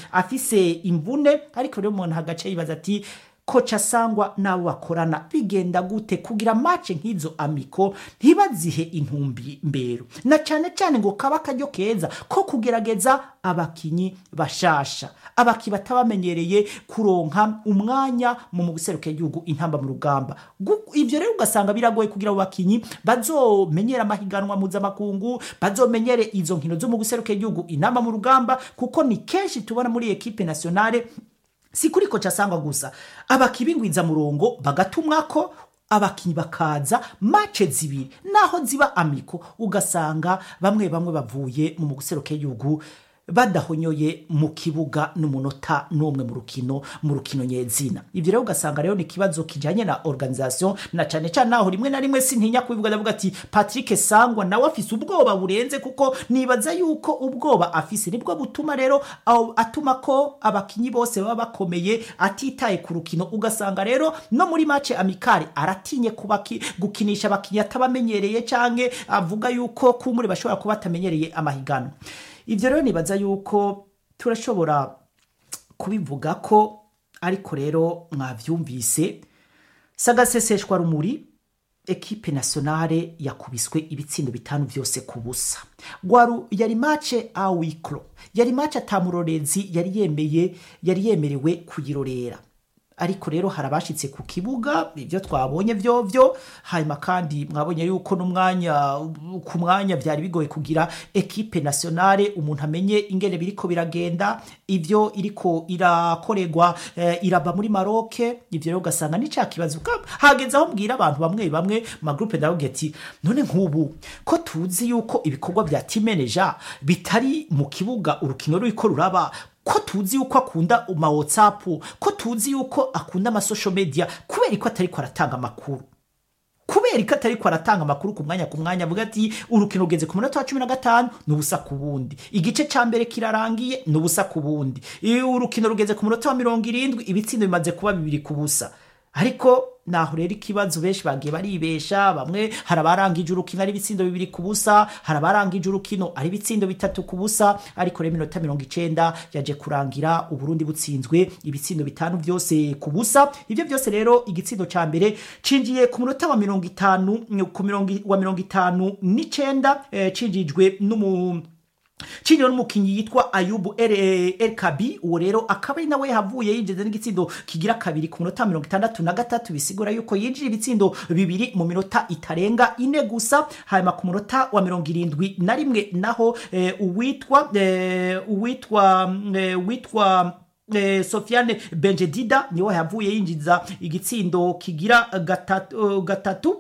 afise imvune ariko rero umuntu hagace yibaza ati koca sangwa n'abo bakorana bigenda gute kugira mace nk'izo amiko ntibazihe intumbi mbero na cyane cyane ngo kaba akaryo keza ko kugerageza abakinyi bashasha abaki batabamenyereye kuronka umwanya mu guseruka igihugu intamba mu rugamba Gu- ivyo rero ugasanga biragoye kugira abo bakinyi bazomenyera amahiganwa mpuzamakungu bazomenyere izo nkino zo mu guseruka igihugu intamba mu rugamba kuko ni kenshi tubona muri ekipe nationale si kuri koca sangwa gusa abakibingwiza murongo bagatumwako abakinyi bakaza mace zibiri naho ziba amiko ugasanga bamwe bamwe bavuye mu muguseruke y'igihugu badahonyoye mu kibuga n'umunota n'umwe mu rukino mu rukino nyezina ivyo rero ugasanga rero ni ikibazo kijanye na organisation na cane cane naho rimwe na rimwe sintinya kubivuga ndavuga ati Patrick Sangwa nawe afise ubwoba burenze kuko nibaza yuko ubwoba afise nibwo butuma rero aho atuma ko abakinyi bose baba bakomeye atitaye ku rukino ugasanga rero no muri match amikari aratinye kubaki gukinisha abakinyi atabamenyereye canke avuga yuko kumuri bashobora kuba batamenyereye amahiganwa ivyo rero nibaza yuko turashobora kubivuga ko ariko rero mwavyumvise sagaseseshwa rumuri ekipe nationale yakubiswe ibitsindo bitanu vyose ku busa gwaru yari mace awikro yari mace atamurorezi yari yemeye yari yemerewe kuyirorera ariko rero hari abashitse ku kibuga ibyo twabonye vyovyo hanyuma kandi mwabonye yuko n'umwanya ku mwanya vyari bigoye kugira ekipe nationale umuntu amenye ingene biriko biragenda ivyo iriko irakorerwa eh, iraba muri Maroc ivyo rero ugasanga ni ca kibazo Ka- hageze aho mbwira abantu bamwe bamwe ma groupe ndavuga ati none nk'ubu ko tuzi yuko ibikorwa vya team manager bitari mu kibuga urukino ruriko ruraba ko tuzi yuko akunda ma whatsapp ko tuzi yuko akunda ama social media kubera ko atari ko aratanga amakuru kubera ko atari ko aratanga amakuru ku mwanya ku mwanya avuga ati urukino rugeze ku munota wa cumi na gatanu ni ubusa ku bundi igice ca mbere kirarangiye ni ubusa ku bundi iyo urukino rugeze ku munota wa mirongo irindwi ibitsindo bimaze kuba bibiri ku busa ariko naho rero ikibazo benshi bagiye baribesha bamwe hari abarangije urukino ari ibitsindo bibiri ku busa hari abarangije urukino ari ibitsindo bitatu ku busa ariko rero iminota mirongo icenda yaje kurangira uburundi butsinzwe ibitsindo bitanu byose ku busa ivyo byose rero igitsindo ca mbere cinjiye ku munota wa mirongo itanu ku mirongo wa mirongo itanu n'icenda eh, cinjijwe n'umu Chino n'umukinyi yitwa Ayubu El, El Kabi uwo rero akaba ari nawe yahavuye yinjiza n'igitsindo kigira kabiri ku minota mirongo itandatu na gatatu bisigura yuko yinjira ibitsindo bibiri mu minota itarenga ine gusa hanyuma ku munota wa mirongo irindwi na rimwe naho eh, uwitwa eh, uwitwa eh, witwa Eh, Sofiane Benjedida niwe yavuye yinjiza igitsindo kigira gatatu, uh, gatatu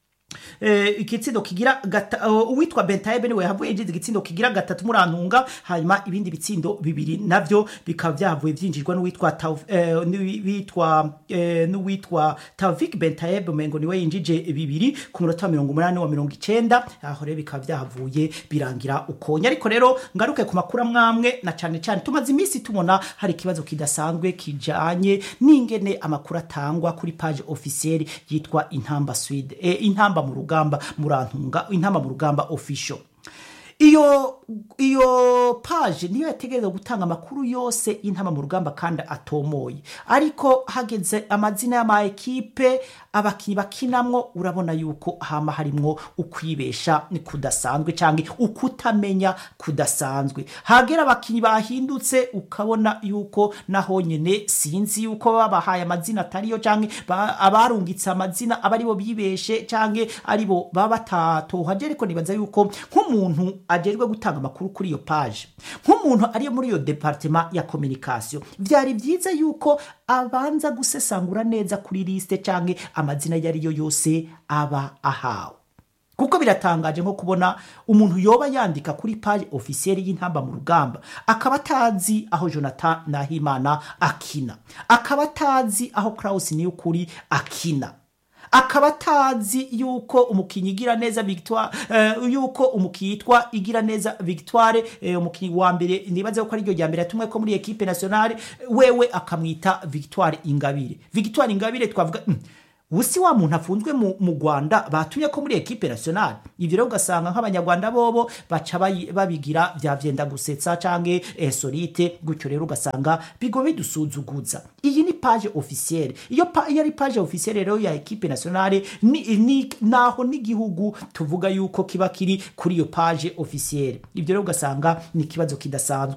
eh, igitsindo kigira gata, uh, uwitwa Bentaebe niwe yavuye yinjiza igitsindo kigira gatatu murantunga hanyuma ibindi bitsindo bibiri navyo bikaba vyavuye vyinjirwa n'uwitwa Tauf- eh, n'uwitwa eh, n'uwitwa Tavik Bentaebe umengo niwe yinjije bibiri ku munota wa mirongo umunani wa mirongo icenda aho rero bikaba vyahavuye birangira ukonya ariko rero ngaruke ku makuru amwamwe na cane cane tumaze iminsi tubona hari ikibazo kidasanzwe kijanye n'ingene amakuru atangwa kuri page officielle yitwa intamba swede eh, intamba mu rugamba murantunga intamba mu rugamba official iyo iyo page niyo yategereza gutanga amakuru yose y'intama mu rugamba kandi atomoye ariko hageze amazina y'ama ekipe abakinyi bakinamwo urabona yuko hama harimwo ukwibesha ni kudasanzwe canke ukutamenya kudasanzwe hagera abakinyi bahindutse ukabona yuko naho nyene sinzi yuko babahaye amazina atariyo canke ba- abarungitse amazina aba aribo bibeshe canke aribo baba batatohaje ariko nibaza yuko nk'umuntu ajejwe gutanga amakuru kuri iyo page nk'umuntu ariyo muri iyo departement ya communication vyari vyiza yuko abanza gusesangura neza kuri liste canke amazina yari yo yose aba ahawe kuko biratangaje nko kubona umuntu yoba yandika kuri page officielle y'intamba mu rugamba akaba atazi aho Jonathan Nahimana akina akaba atazi aho Klaus Niyukuri akina akaba atazi yuko umukinyi igira neza victoire uh, yuko umukinyi yitwa igira neza victoire uh, umukinyi wa mbere nibaze ko ari ryo rya mbere yatumwe ko muri equipe nationale wewe akamwita victoire ingabire victoire ingabire twavuga mm, ubusi wa muntu afunzwe mu, mu rwanda batumye ko muri ekipe nationale ivyo rero ugasanga nk'abanyarwanda bobo baca bayi- babigira vya vyenda gusetsa canke eh, solite gutyo rero ugasanga bigo bidusuzuguza iyi ni page officielle iyo pa, iyo ari page officielle rero ya ekipe nationale ni, ni, naho n'igihugu tuvuga yuko kiba kiri kuri iyo page officielle ivyo rero ugasanga ni ikibazo kidasanzwe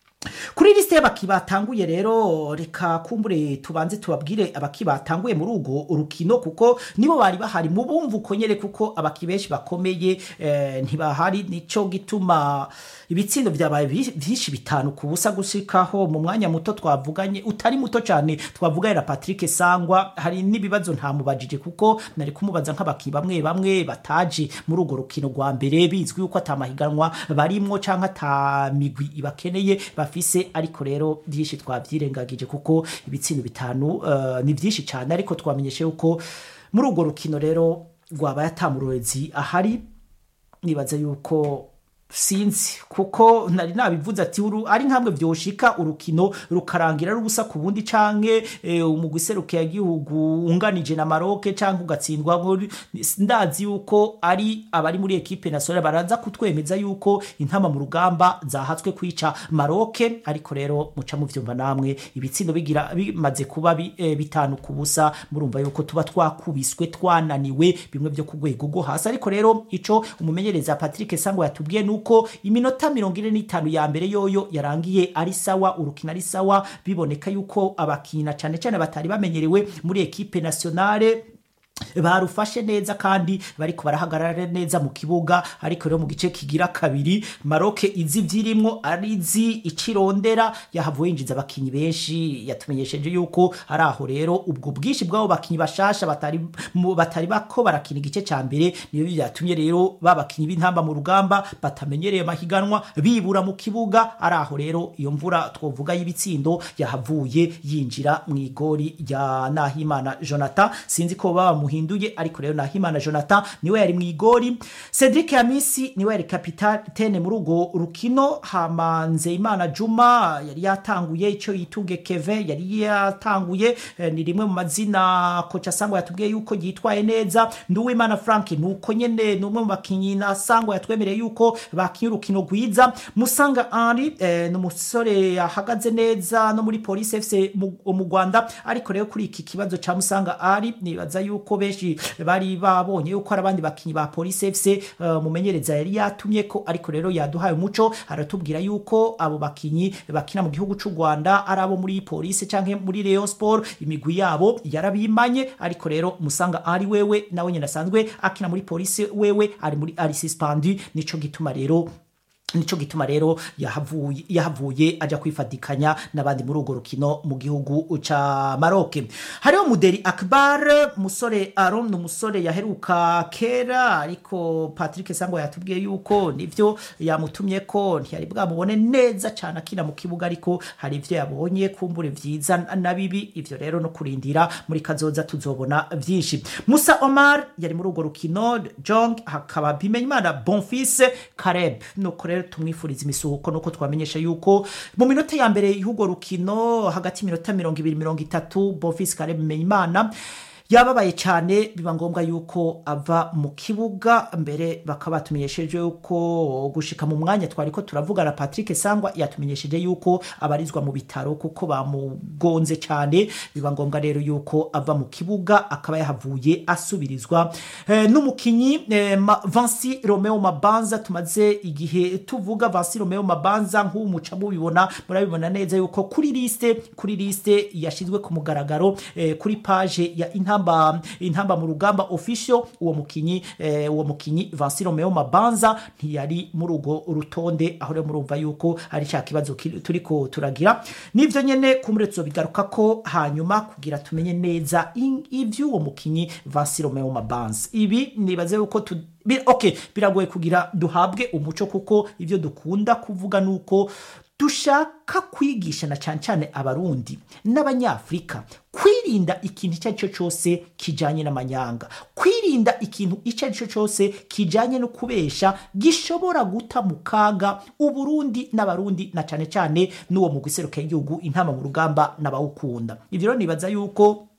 kuri lisite y'abaki batanguye rero reka kumbure tubanze tubabwire abaki batanguye muri urwo rukino kuko nibo bari bahari mu bumva uko nyere kuko abaki benshi bakomeye eh, ntibahari nico gituma ibitsindo vyabaye bi- vyinshi bitanu ku busa gushikaho mu mwanya muto twavuganye utari muto cyane twavuganye na Patrick Sangwa hari n'ibibazo ntamubajije kuko nari kumubaza nk'abaki bamwe bamwe bataje muri urwo rukino rwa mbere bizwi yuko atamahiganwa barimwo canke ata migwi ibakeneye bafise ariko rero byinshi twavyirengagije kuko ibitsindo bitanu eh, ni vyinshi cyane ariko twamenyeshe yuko muri urwo rukino rero rwabaye atamurorezi ahari nibaza yuko sinzi kuko nari nabivuze ati uru ari nkamwe vyoshika urukino rukarangira ari ubusa ku bundi canke e, umugwi serukiye igihugu unganije na Maroc canke ugatsindwa muri- ndazi yuko ari abari muri ekipe nationale baraza kutwemeza yuko intama mu rugamba zahatswe kwica Maroc ariko rero muca muvyumva namwe ibitsindo bigira bimaze kuba bi, e, bitanu ku busa murumva yuko tuba twakubiswe twananiwe bimwe byo ku rwego rwo hasi ariko rero ico umumenyereza Patrick Sango yatubwiye nuko iminota mirongo ine n'itanu ya mbere yoyo yarangiye ari sawa urukino ari sawa biboneka yuko abakina cane cane batari bamenyerewe muri ekipe nationale barufashe neza kandi bariko barahagarara neza mu kibuga ariko rero mu gice kigira kabiri Maroc izi vyirimwo arizi icirondera yahavuye yinjiza abakinyi benshi yatumenyesheje yuko ari aho rero ubwo bwinshi bw'abo bakinyi bashasha batari mu- batari bako barakina igice ca mbere niyo byatumye rero babakinyi b'intamba mu rugamba batamenyereye amahiganwa bibura mu kibuga ari aho rero iyo mvura twovuga y'ibitsindo yahavuye yinjira mu igori rya Nahimana Jonathan sinzi ko baba muhinduye ariko rero Nahimana Jonathan niwe yari mu igori Cedric Yamisi niwe yari kapitene muri urwo rukino hamanze Imana Juma yari yatanguye ico yitunge Kevin yari yatanguye eh, ni rimwe mu mazina kocha Sangwa yatubwiye yuko yitwaye neza Nduwimana Frank nuko nyene numwe mu bakinyi na Sangwa yatwemereye yuko bakinye urukino rwiza Musanga Henri eh, ni umusore yahagaze neza no muri Police FC mu mu Rwanda ariko rero kuri iki kibazo ca Musanga Henri nibaza yuko benshi bari babonye yuko hari abandi bakinyi ba Police FC eh, mumenyereza yari yatumye ko ariko rero yaduhaye umuco aratubwira yuko abo bakinyi bakina mu gihugu c'u Rwanda ari abo muri Police canke muri Rayon Sport imigwi yabo yarabimanye ariko rero Musanga Henri wewe nawe nyine asanzwe akina muri Police wewe ari muri ari suspendu nico gituma rero nico gituma rero yahavuye yahavuye aja kwifatikanya n'abandi muri urwo rukino mu gihugu ca Maroc hariho Muderi Akbar musore Aaron ni umusore yaheruka kera ariko Patrick Sango yatubwiye yuko nivyo yamutumye ko ntiyari bwamubone neza cyane akina mu kibuga ariko hari ivyo yabonye kumbure vyiza na bibi ivyo rero no kurindira muri kazoza tuzobona vyinshi Musa Omar yari muri urwo rukino Jong hakaba Bimenyimana Bonfils Kareb nuko rero tumwifuriza imisuhuko nuko twamenyesha yuko mu minota ya mbere y'urwo rukino hagati y'iminota mirongo ibiri mirongo itatu Bonfils Kareb Bimenyimana yababaye cyane biba ngombwa yuko ava mu kibuga mbere bakaba batumenyesheje yuko gushika mu mwanya twari ko turavugana Patrick Sangwa yatumenyesheje yuko abarizwa mu bitaro kuko bamugonze cyane biba ngombwa rero yuko ava mu kibuga akaba yahavuye asubirizwa eh, n'umukinyi eh, Ma- Vansi Romeo Mabanza tumaze igihe tuvuga Vansi Romeo Mabanza nk'umuca mubibona murabibona neza yuko kuri liste kuri liste yashizwe ku mugaragaro eh, kuri page ya intamba intamba mu rugamba official uwo mukinyi eh, uwo mukinyi Vansi Romeo Mabanza ntiyari muri urwo rutonde aho rero murumva yuko ari cya kibazo kiri- turiko turagira nivyo nyene kumuretso bigaruka ko hanyuma kugira tumenye neza in- ivy'uwo mukinyi Vansi Romeo Mabanza ibi nibaze yuko tu bi, okay biragoye kugira duhabwe umuco kuko ivyo dukunda kuvuga nuko dushaka kwigisha na cyane cyane abarundi n'abanyafurika kwirinda ikintu icyo ari cyo cyose kijanye n'amanyanga kwirinda ikintu icyo ari cyo cyose kijanye no kubesha gishobora guta mu kaga uburundi n'abarundi na cyane cyane n'uwo mugwi seruka y'igihugu intama mu rugamba n'abawukunda ivyo rero nibaza yuko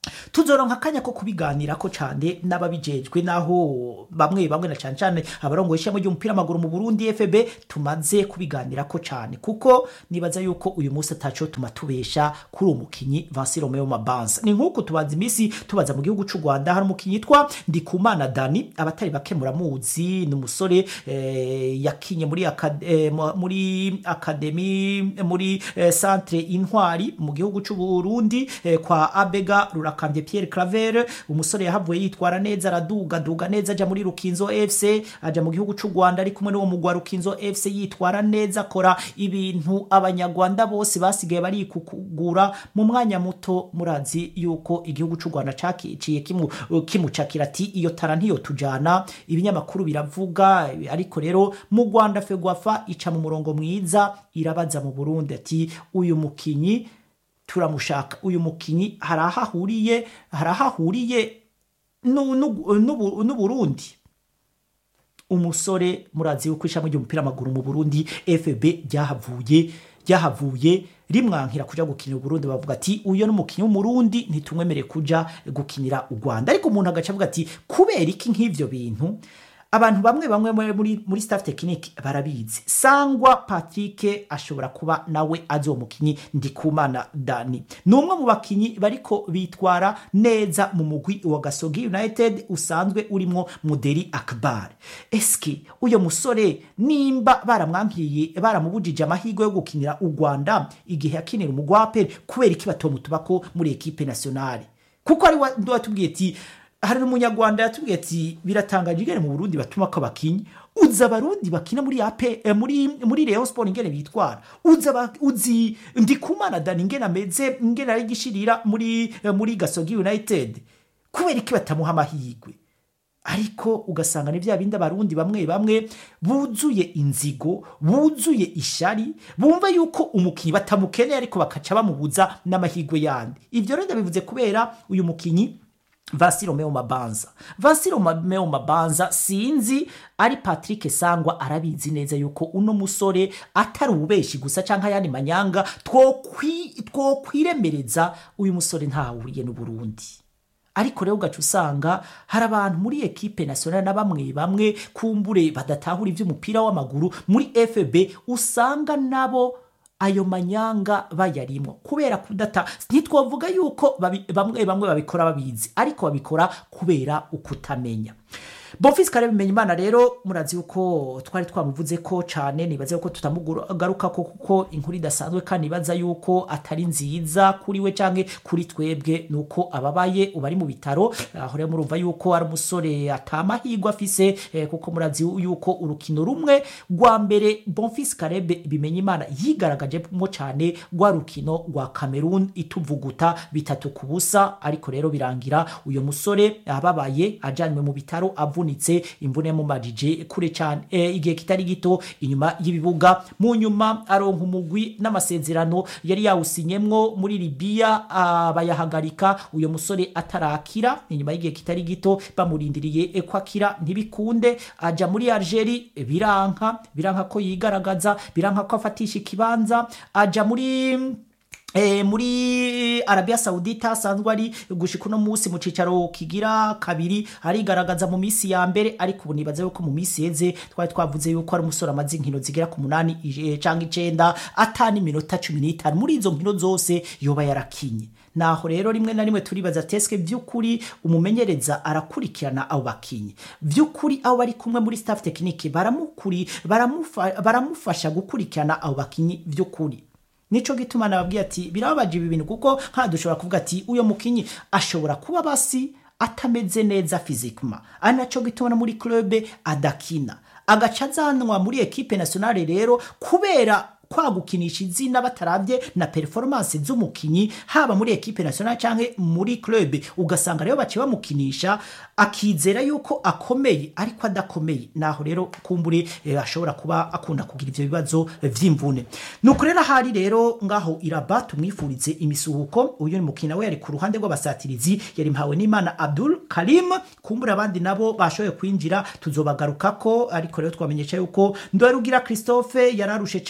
tuzoronka akanya ko kubiganirako cane n'ababijejwe naho bamwe bamwe na cane cane abarongoye ishami ry'umupira w'amaguru mu Burundi FB tumaze kubiganirako cane kuko nibaza yuko uyu munsi ataco tuma tubesha kuri uwo mukinyi Vincent Romeo Mabanza ni nk'uko tubaza imisi tubaza mu gihugu c'u Rwanda hari umukinyi yitwa Ndikumana Dani abatari bake muramuzi ni umusore eh, yakinye muri akad, eh, mu- muri akademi muri eh, centre intwari mu gihugu c'u Burundi eh, kwa Abega Rurakambye Pierre Claver umusore yahavuye yitwara neza araduga duga neza aja muri Rukinzo FC aja mu gihugu c'u Rwanda ari kumwe n'uwo mugwa Rukinzo FC yitwara neza akora ibintu abanyarwanda bose basigaye barikukugura mu mwanya muto murazi yuko igihugu c'u Rwanda cakiciye kimu kimucakira ati iyo tara ntiyo tujana ibinyamakuru biravuga ariko rero mu Rwanda Fegwafa ica mu murongo mwiza irabaza mu Burundi ati uyu mukinyi turamushaka uyu mukinyi hari aho ahuriye hari aho ahuriye n'u- n'u- n'u- n'uburundi umusore murazi yuko ishami ry'umupira w'amaguru mu burundi fb ryahavuye ryahavuye rimwankira kuja gukinira uburundi bavuga ati uyo n'umukinyi w'umurundi ntitumwemere kuja gukinira u rwanda ariko umuntu agaca avuga ati kubera iki nk'ivyo bintu abantu bamwe bamwe muri- muri, muri staff technique barabizi sangwa patrick ashobora kuba nawe azi uwo mukinyi ndikumana dani ni umwe mu bakinyi bariko bitwara neza mu mugwi wa gasogi united usanzwe urimwo muderi akbar eske uyo musore nimba baramwankiye baramubujije amahirwe yo gukinira u rwanda igihe yakinira umugwi wa aperi kubera iki batomutubako muri ekipe nationale kuko ari wa- ndi watubwiye ati hari umunyarwanda yatubwiye ati biratangaje ingene mu burundi batuma ko bakinyi uzi abarundi bakina muri ape eh, muri muri Rayon Sport ingene bitwara uzi aba- uzi ndikumana dani ingene ameze ingene ari gishirira muri eh, muri gasogi united kubera iki batamuha amahirwe ariko ugasanga ni bya bindi abarundi bamwe bamwe buzuye inzigo buzuye ishari bumva yuko umukinyi batamukeneye ariko bakaca bamubuza n'amahirwe yandi ivyo rero ndabivuze kubera uyu mukinyi Vasi Romeo Mabanza. Vasi Romeo Mabanza sinzi ari Patrick Sangwa arabizi neza yuko uno musore atari ubeshi gusa canke ayandi manyanga twokwi twokwiremereza uyu musore ntahuriye n'u Burundi. ariko rero ugaca usanga hari abantu muri ekipe nationale na bamwe bamwe kumbure badatahura ivy'umupira w'amaguru muri FB usanga nabo ayo manyanga bayarimwo kubera kudata ntitwavuga yuko babi- bamwe bamwe babikora babizi ariko babikora kubera ukutamenya Bonfils Kare bimenya imana rero murazi yuko twari twamuvuze ko cane nibaza yuko tutamugaruka ko kuko inkuru idasanzwe kandi nibaza yuko atari nziza kuri we canke kuri twebwe nuko ababaye ubari mu bitaro aho rero murumva yuko ari umusore atamahirwe afise eh, kuko murazi yuko urukino rumwe rwa mbere Bonfils Karebe bimenya imana yigaragajemo cane rwa rukino rwa Cameroon ituvuguta bitatu ku busa ariko rero birangira uyo musore ababaye ajanywe mu bitaro avunitse imvune yamumajije kure cyane e, igihe kitari gito inyuma y'ibibuga mu nyuma aronka umugwi n'amasezerano yari yawusinyemwo muri Libya ah, bayahagarika uyo musore atarakira inyuma y'igihe kitari gito bamurindiriye e, ko akira ntibikunde aja muri Algeria e, biranka biranka ko yigaragaza biranka ko afatisha ikibanza aja muri E, muri Arabia Saudita asanzwe ari gushika uno munsi mu cicaro kigira kabiri arigaragaza mu misi ya mbere ariko ubu nibaza yuko mu misi yeze twari twavuze yuko ari umusore amaze inkino zigera ku munani ije- canke icenda atani minota cumi n'itanu muri izo nkino zose yoba yarakinye naho rero rimwe na rimwe turibaza teske vy'ukuri umumenyereza arakurikirana abo bakinyi vy'ukuri abo bari kumwe muri staff technique baramukuri baramufa, baramufasha gukurikirana abo bakinyi vy'ukuri nico gituma nababwiye ati birababaje ibi bintu kuko nka dushobora kuvuga ati uyo mukinyi ashobora kuba basi atameze neza fizikuma ari naco gituma no muri club adakina agaca azanwa muri ekipe nationale rero kubera kwa gukinisha izina bataravye na performance z'umukinyi haba muri ekipe nationale canke muri club ugasanga rero baciye bamukinisha akizera yuko akomeye ariko adakomeye naho rero kumbure eh, ashobora kuba akunda kugira ivyo bibazo eh, vy'imvune nuko rero ahari rero ngaho iraba tumwifurize imisuhuko uyu ni mukina we yari ku ruhande rw'abasatirizi yari mpawe n'imana abdul karim kumbura abandi nabo bashoboye kwinjira tuzobagarukako ariko rero twamenyesha yuko ndwarugira christophe yararushe cane urugendo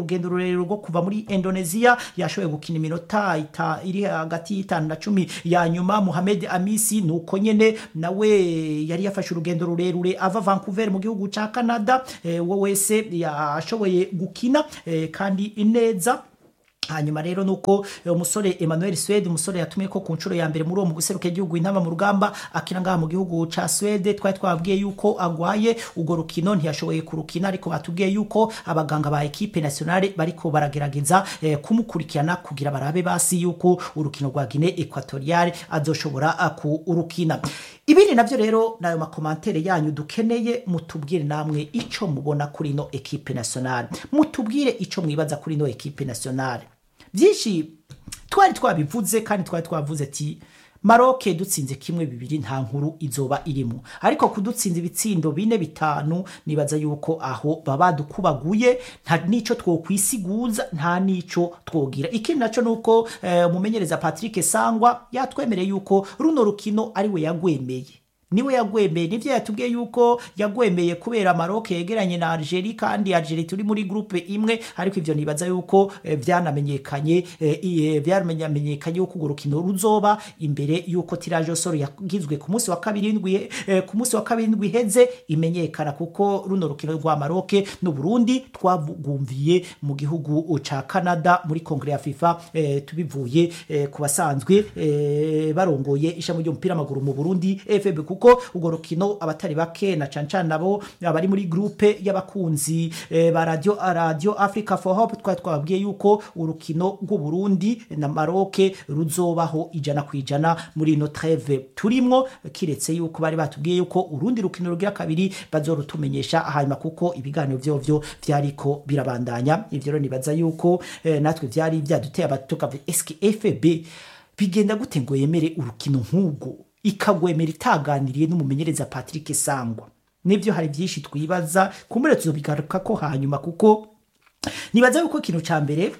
urugendo rurerure rwo kuva muri indonesia yashoboye gukina iminota ita- iri hagati y'itanu na cumi ya nyuma muhamed amisi ni uko nyene nawe yari yafashe urugendo rurerure ava vancouver mu gihugu ca canada eh, we wese yashoboye gukina eh, kandi neza hanyuma rero nuko eh, umusore Emmanuel Swede umusore yatumye ko ku nshuro ya mbere muri uwo mu guseruka igihugu intama mu rugamba akina ngaha mu gihugu ca Swede twari twabwiye yuko agwaye urwo rukino ntiyashoboye kurukina ariko batubwiye yuko abaganga ba equipe nationale bariko baragerageza eh, kumukurikirana kugira barabe basi yuko urukino rwa Guinea Equatoriale azoshobora ah, kurukina ibindi navyo rero nayo makomantere yanyu dukeneye mutubwire namwe ico mubona kuri no equipe nationale mutubwire ico mwibaza kuri no equipe nationale byinshi twari twabivuze kandi twari twavuze ati maroke dutsinze kimwe bibiri nta nkuru izoba irimo ariko kudutsinza ibitsindo bine bitanu nibaza yuko aho baba badukubaguye nta nico twokwisiguza nta nico twogira ikindi naco nuko eh, umumenyereza patrick sangwa yatwemereye yuko runo rukino ariwe yagwemeye niwe yagwemeye nivyo yatubwiye yuko yagwemeye kubera Maroc yegeranye na Algeria kandi Algeria turi muri groupe imwe ariko ivyo nibaza yuko eh, vyanamenyekanye eh, eh, vyamenyekanye yuko urwo rukino ruzoba imbere yuko tirage au sort yagizwe ku munsi wa kabiri ndwi eh, ku munsi wa kabiri ndwi heze imenyekana kuko runo rukino rwa Maroc n'u Burundi twagumviye mu gihugu ca Canada muri kongre ya FIFA eh, tubivuye eh, ku basanzwe eh, barongoye ishami ry'umupira w'amaguru mu Burundi FB kuko urwo rukino abatari bake na cane cane nabo abari muri groupe y'abakunzi eh, ba radio radio Africa for Hope twari twababwiye yuko urukino rw'u Burundi na Maroc ruzobaho ijana ku ijana muri ino treve turimwo kiretse yuko bari batubwiye yuko urundi rukino rugira kabiri bazorutumenyesha hanyuma kuko ibiganiro vyovyo vyariko birabandanya ivyo rero nibaza yuko eh, natwe vyari vyaduteye abatuka eske FB bigenda gute ngo yemere urukino nk'ubwo ikagwemera itaganiriye n'umumenyereza Patrick Sangwa nivyo hari byinshi twibaza kumbure tuzobigaruka ko hanyuma kuko nibaza yuko ikintu ca mbere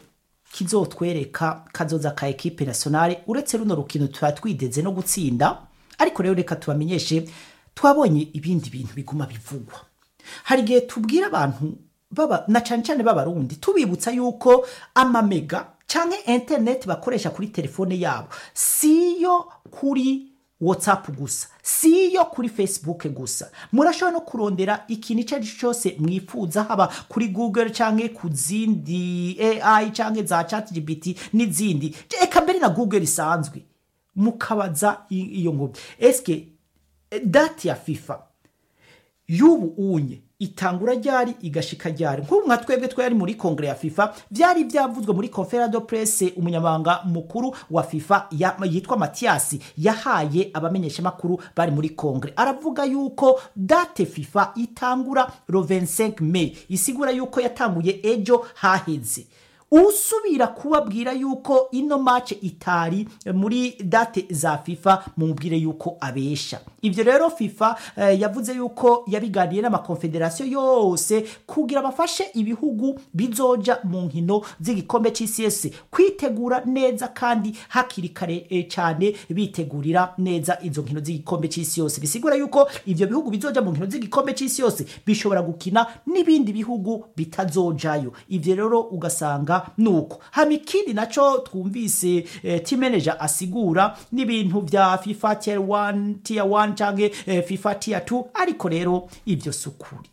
kizotwereka kazoza ka equipe nationale uretse runo rukino tuba twideze no gutsinda ariko rero reka tubamenyeshe twabonye ibindi bintu biguma bivugwa hari igihe tubwira abantu baba na cane cane b'abarundi tubibutsa yuko amamega canke internet bakoresha kuri telefone yabo siyo kuri whatsapp gusa siyo kuri facebook gusa murashobora no kurondera ikintu icyo ari cyo cyose mwifuza haba kuri google canke ku zindi ai canke za chat gpt n'izindi eka mbere na google isanzwe mukabaza i- iyo ngobi eske eh, dati ya fifa y'ubu unye itangura ryari igashika ryari nk'ubu nka twebwe twari muri kongere ya fifa byari byavuzwe muri conférence de presse umunyamabanga mukuru wa fifa ya- yitwa matiyasi yahaye abamenyeshamakuru bari muri kongere aravuga yuko date fifa itangura le 25 mai isigura yuko yatanguye ejo haheze usubira kubabwira yuko ino match itari muri date za FIFA mumubwire yuko abesha ivyo rero FIFA eh, yavuze yuko yabiganiye n'amakonfederasiyo yose kugira bafashe ibihugu bizoja mu nkino z'igikombe c'isi yose kwitegura neza kandi hakiri kare eh, cane bitegurira neza izo nkino z'igikombe c'isi yose bisigura yuko ivyo bihugu bizoja mu nkino z'igikombe c'isi yose bishobora gukina n'ibindi bihugu bitazojayo ivyo rero ugasanga nuko hama ikindi naco twumvise eh, team manager asigura n'ibintu vya FIFA tier 1 tier 1 canke eh, FIFA tier 2 ariko rero ivyo sukuri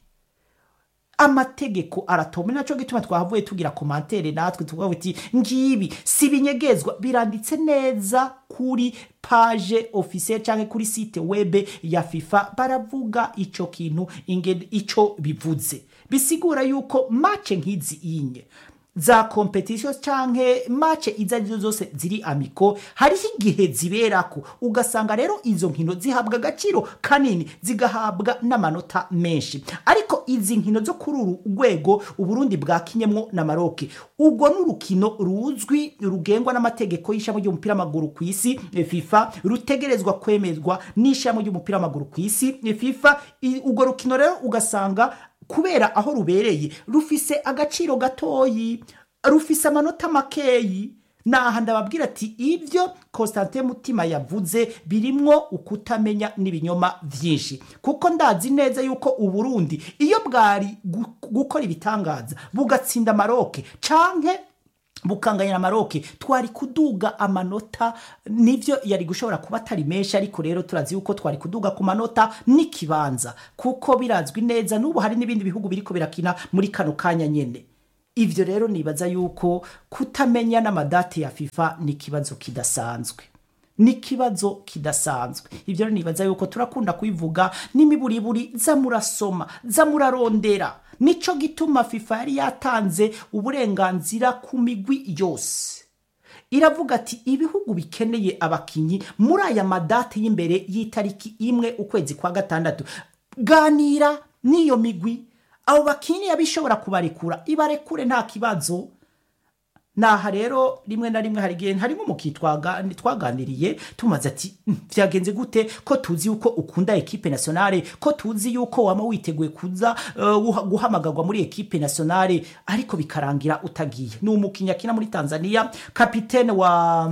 amategeko aratoma naco gituma twahavuye tugira komantere natwe tuvuga uti ngibi si binyegezwa biranditse neza kuri page officiel canke kuri site web ya FIFA baravuga ico kintu ingene ico bivuze bisigura yuko match nk'izi inye za competition canke match izo arizo zose ziri amiko hariho igihe ziberako ugasanga rero izo nkino zihabwa agaciro kanini zigahabwa n'amanota menshi ariko izi nkino zo kuri uru rwego uburundi bwakinyemwo na maroke ubwo n'urukino ruzwi rugengwa n'amategeko y'ishami ry'umupira w'amaguru ku isi eh, fifa rutegerezwa kwemezwa n'ishami ry'umupira w'amaguru ku isi eh, fifa I- urwo rukino rero ugasanga kubera aho rubereye rufise agaciro gatoyi rufise amanota makeyi naha ndababwira ati ibyo Constantin Mutima yavuze birimwo ukutamenya n'ibinyoma vyinshi kuko ndazi neza yuko uburundi iyo bwari gu- gukora ibitangaza bugatsinda maroke canke bukanganya na maroke twari kuduga amanota nivyo yari gushobora kuba atari menshi ariko rero turazi yuko twari kuduga ku manota n'ikibanza kuko birazwi neza n'ubu hari n'ibindi bihugu biriko birakina muri kano kanya nyene ivyo rero nibaza yuko kutamenya n'amadate ya fifa ni ikibazo kidasanzwe ni ikibazo kidasanzwe ibyo rero nibaza yuko turakunda kubivuga n'imiburiburi za murasoma za murarondera nico gituma fifa yari yatanze uburenganzira ku migwi yose iravuga ati ibihugu bikeneye abakinyi muri aya madate y'imbere y'itariki imwe ukwezi kwa gatandatu ganira n'iyo migwi abo bakinyi yabishobora kubarekura ibarekure nta kibazo naha rero rimwe na rimwe hari igihe harimo umukinnyi twaga- twaganiriye tumaze ati "Mm, vyagenze gute ko tuzi yuko ukunda ekipe nationale ko tuzi yuko wama witeguye kuza uh, guha- guhamagarwa muri ekipe nationale ariko bikarangira utagiye ni umukinnyi akina muri tanzania kapitene wa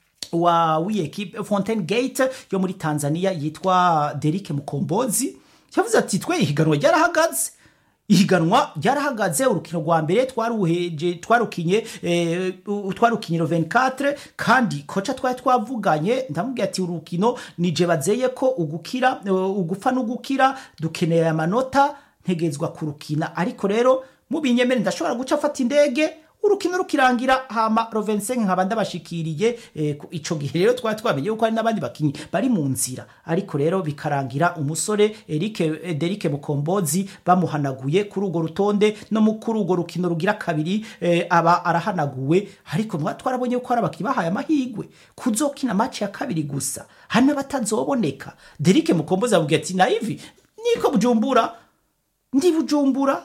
wa w'iyekipe fontaine gate yo muri tanzania yitwa derike mukombozi yavuze ati twe ihiganwa ryarahagaze ihiganwa ryarahagaze urukino rwa mbere twaruheje twarukinye eh, u- twarukinye ro 24 kandi koca twari twavuganye ndamubwira ati urukino nije bazeye ko ugukira eh, ugupfa n'ugukira dukeneye amanota ntegezwa kurukina ariko rero mubinyemere ndashobora guca afata indege urukino rukirangira hama rovensen nkaba ndabashikiriye eh, ku- ico gihe rero twari twamenye yuko hari n'abandi bakinyi bari mu nzira ariko rero bikarangira umusore Eric eh, Derike Mukombozi bamuhanaguye kuri urwo rutonde no mu kuri urwo rukino rugira kabiri eh, aba arahanaguwe ariko mwa twarabonye ko hari abakinyi bahaye amahigwe kuzokina match ya kabiri gusa hari n'abatazoboneka Derike Mukombozi avuga ati naivi niko bujumbura ndi bujumbura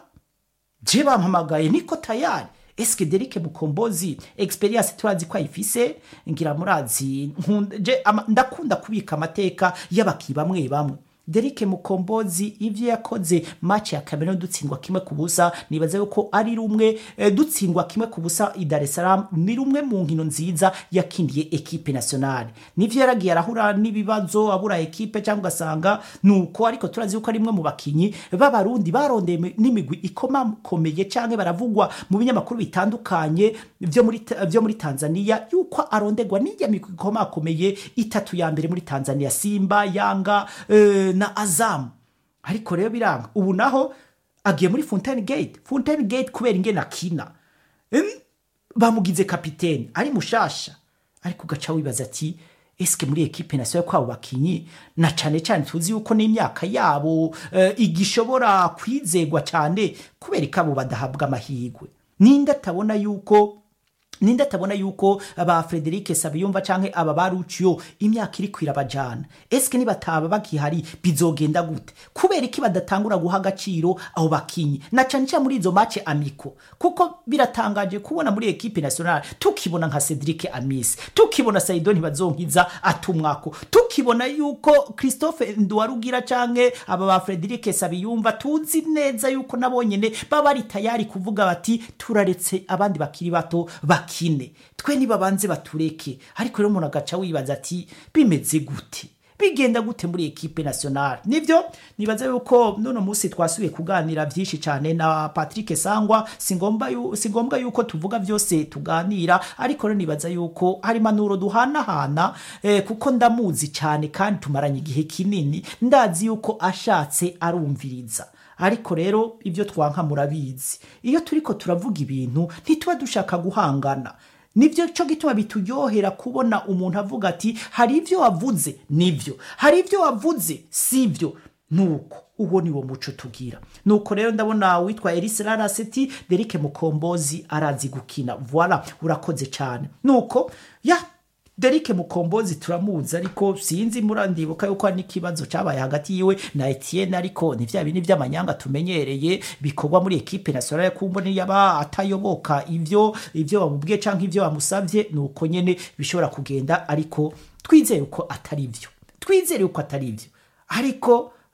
je bampamagaye niko tayari eske derike mukombozi experience turazi ko ayifise ngira murazi nkunda- je ama- ndakunda kubika amateka y'abaki bamwe bamwe derike mukombozi ivyo yakoze match ya cameroon dutsindwa kimwe ku busa nibaza yuko ari rumwe eh, dutsindwa kimwe ku busa i dar es salaam ni rumwe mu nkino nziza yakindiye ekipe nationale nivyo yaragiye arahura n'ibibazo abura ekipe cyangwa ugasanga nuko ariko turazi yuko ari imwe mu bakinyi b'abarundi barondeye mi- n'imigwi ikomakomeye cyangwa baravugwa mu binyamakuru bitandukanye vyo muri Ta- vyo muri tanzania yuko arondegwa n'ijya migwi ikomakomeye itatu ya mbere muri tanzania simba yanga eh, na azamu ariko rero biranga ubu naho agiye muri fontaine gate fontaine gate kubera ingene akina Em, bamugize kapitene ari mushasha ariko ugaca wibaza ati eske muri ekipe nasionale kwabo bakinyi na cane cane tuzi yuko n'imyaka yabo eh, igishobora kwizegwa cane kubera ko abo badahabwa amahirwe ninde atabona yuko ninde atabona yuko aba Frederic Sabiyumva canke aba baruciyo imyaka iri kwirabajana eske nibataba bakihari bizogenda gute kubera iki badatangura guha agaciro abo bakinyi na cane cane muri izo match amiko kuko biratangaje kubona muri equipe nationale tukibona nka Cedric Amis tukibona Saido ntibazonkiza atumwako tukibona yuko Christophe Nduwarugira canke aba ba Frederic Sabiyumva tuzi neza yuko nabonyene baba ari tayari kuvuga bati turaretse abandi bakiri bato bakine twe nibabanze batureke ariko rero umuntu agaca wibaza ati bimeze gute bigenda gute muri ekipe nationale nivyo nibaza yuko nono musi twasubiye kuganira vyinshi cyane na Patrick Sangwa singomba yu, singombwa yuko tuvuga vyose tuganira ariko rero nibaza yuko hari manuro duhanahana eh, kuko ndamuzi cyane kandi tumaranye igihe kinini ndazi yuko ashatse arumviriza ariko rero ibyo twanka murabizi iyo turiko turavuga ibintu ntituba dushaka guhangana nibyo cyo gituma bituryohera kubona umuntu avuga ati hari ibyo wavuze nibyo hari ibyo wavuze sibyo nuko uwo ni wo muco tugira nuko rero ndabona witwa Elise Laraseti Derike Mukombozi arazi gukina voilà urakoze cyane nuko ya Derike Mukombozi turamuzi ariko sinzi murandibuka yuko hari n'ikibazo cyabaye hagati yiwe na Etienne ariko ni vya bindi vy'amanyanga tumenyereye bikorwa muri ekipe nationale kumboni yaba atayoboka ivyo ivyo bamubwiye canke ivyo bamusavye nuko nyene bishobora kugenda ariko twizere ko atari vyo twizere ko atari vyo ariko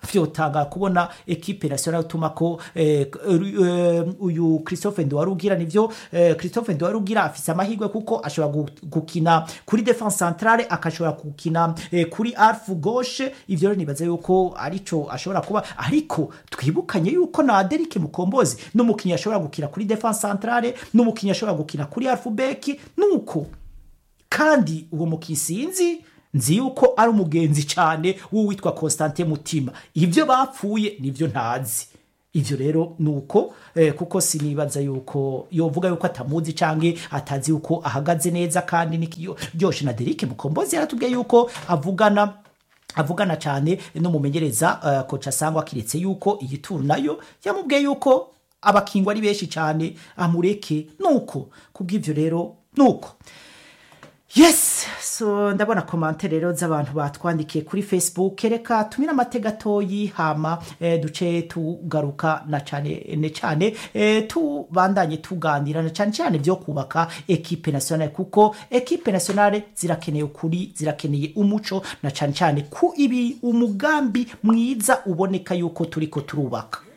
vyotanga kubona ekipe nationale utuma ko eh, eh, uyu Christophe Nduwarugira nivyo eh, Christophe Nduwarugira afise amahirwe kuko ashobora gu- gukina kuri defense centrale akashobora gukina eh, kuri arfu gauche ivyo rero nibaza yuko arico ashobora kuba ariko twibukanye yuko na Derek Mukombozi n'umukinyi ashobora gukina kuri defense centrale n'umukinyi ashobora gukina kuri arfu beki nuko kandi uwo mukisinzi nzi yuko ari umugenzi cyane w'uwitwa Constantin Mutima ibyo bapfuye nibyo ntazi ivyo rero nuko eh, kuko sinibaza yuko yovuga yuko atamuzi canke atazi yuko ahagaze neza kandi nikiryoshe na Derek Mukombozi yaratubwiye yuko avugana avugana cyane n'umumenyereza uh, koca sangwa kiretse yuko iyi turu nayo yamubwiye yuko abakingwa ari benshi cyane amureke nuko kubw'ivyo rero nuko yes so ndabona komantere rero z'abantu batwandikiye kuri facebook reka tumire amatega atoyi hama eh, duce tugaruka na cyane ne cyane eh, tubandanye tuganira na cyane cyane byo kubaka ekipe nationale kuko ekipe nationale zirakeneye ukuri zirakeneye umuco na cyane cyane ku ibi umugambi mwiza uboneka yuko turiko turubaka